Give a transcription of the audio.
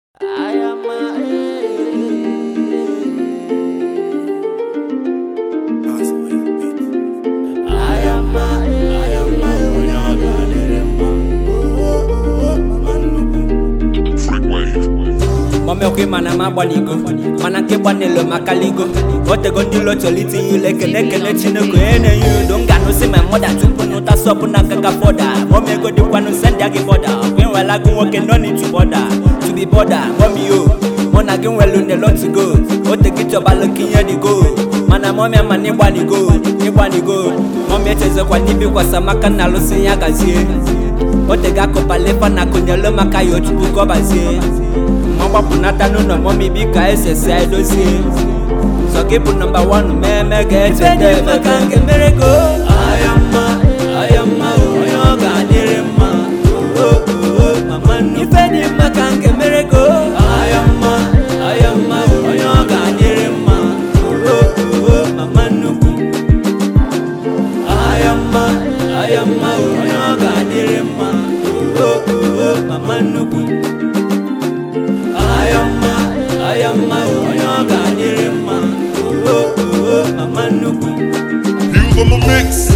ọmịọkụ mana m agbaligo mana nke gbanelo maka ligo otego ndị ụlọ chọrọ itinye ụlọ ekele ekele chineke onye na-enye udo m ga-anụsị ma mọda tupu n'ụta sọpụ na nkaka fọda mọmego dịkwanụ sendị agị bọda ọkwa enwela gụ nwoke nọ n'itu bọda to be bọda mọmio mụ na gị nwelu nelo to go otegi chọbalụ ka ihe dị go mana mọmịa mana ịgbanigo ịgbanigo mọmịa echezekwa n'ibikwasa maka na alụsị ya gazie otega akụpalefa na kụnyelu maka ya otupu gọbazie ma gbapụnata n'ụlọ mọmi bika esesi edozie sọ gị bụ nọmba wan mmemme ga-echeta ebe ka nke mere go ayọmma ayọmma onye ọ ga-adịrị mma mama ife dị mma ka nke mere go ayọmma ayọmma onye ọ ga-adịrị mma mama nnukwu ayọmma ayọmma onye ọ ga-adịrị mma mama nnukwu ayọmma ayọmma onye ọ ga-adịrị mma mama nnukwu Heels on the mix.